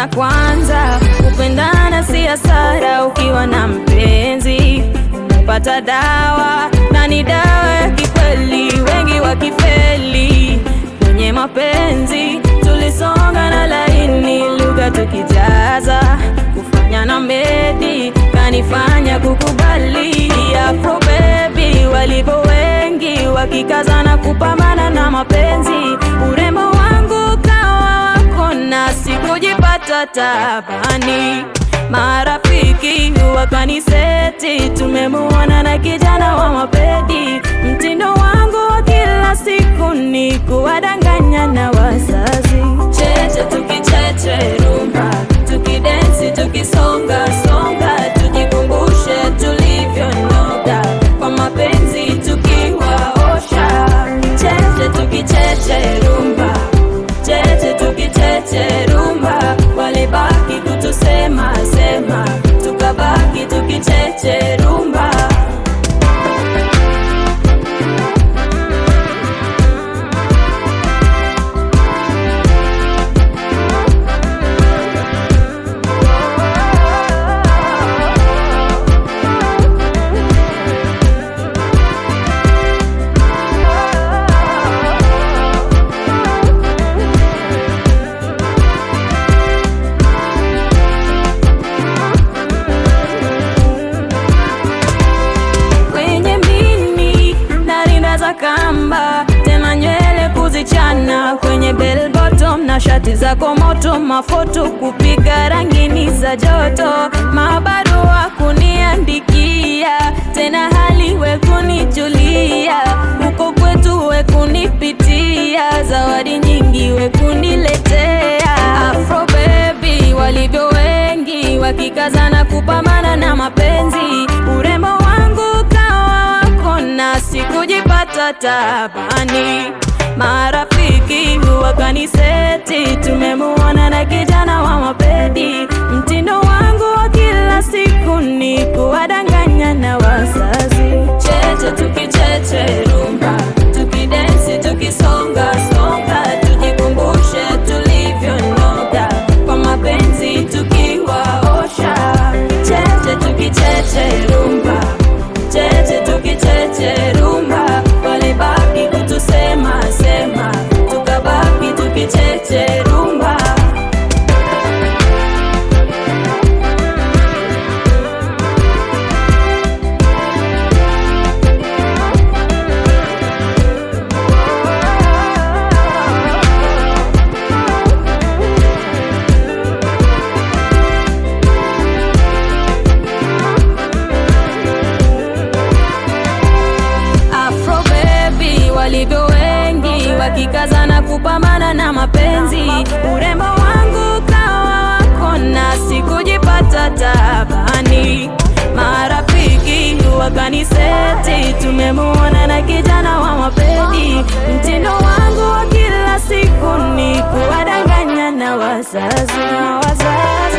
na kwanza, kupendana si hasara ukiwa na mpenzi. Umepata dawa na ni dawa ya kikweli, wengi wakifeli kwenye mapenzi. Tulisonga na laini, lugha tukijaza, kufanya na medi kanifanya kukubali. Afro baby walivyo wengi, wakikazana kupambana na mapenzi. Urembo wangu kawa wako na sikujipata tabani. Marafiki wakaniseti, tumemuona na kijana wa mapedi. Mtindo wangu wa kila siku ni kuwadanganya na wazazi. Cheche tukicheche rumba, tukidensi tukisonga songa, tujikumbushe tulivyonoga kwa mapenzi tukiwaosha. Cheche tukicheche rumba, cheche tukicheche rumba, walibaki kutusema sema, tukabaki tukicheche rumba. kwenye mini na rinda za kamba, tena nywele kuzichana kwenye bell bottom na shati zako moto, mafoto kupiga rangini za joto, mabarua kuniandikia, tena hali we kunijulia, huko kwetu we kunipitia, zawadi nyingi we kuniletea. Afro baby walivyo wengi, wakikazana kupambana na mapenzi, urembo wangu kawa wako na sikujipata tabani. Marafiki wakaniseti, tumemuona na kijana wa mapedi. Mtindo wangu wa kila siku ni kuwadanganya na wazazi. Cheche tukicheche rumba, tukidensi tukisonga songa, tujikumbushe tulivyonoga kwa mapenzi tukiwaosha. Cheche tukicheche rumba, cheche tukicheche rumba, walibaki kutusema sema, tukabaki tukicheche rumba. Afro baby walivyo wengi, wakikazana kupambana na mapenzi. Urembo wangu kawa wako na sikujipata tabani. Marafiki wakaniseti, tumemuona na kijana wa mapedi. Mtindo wangu wa kila siku ni kuwadanganya na wazazi na wazazi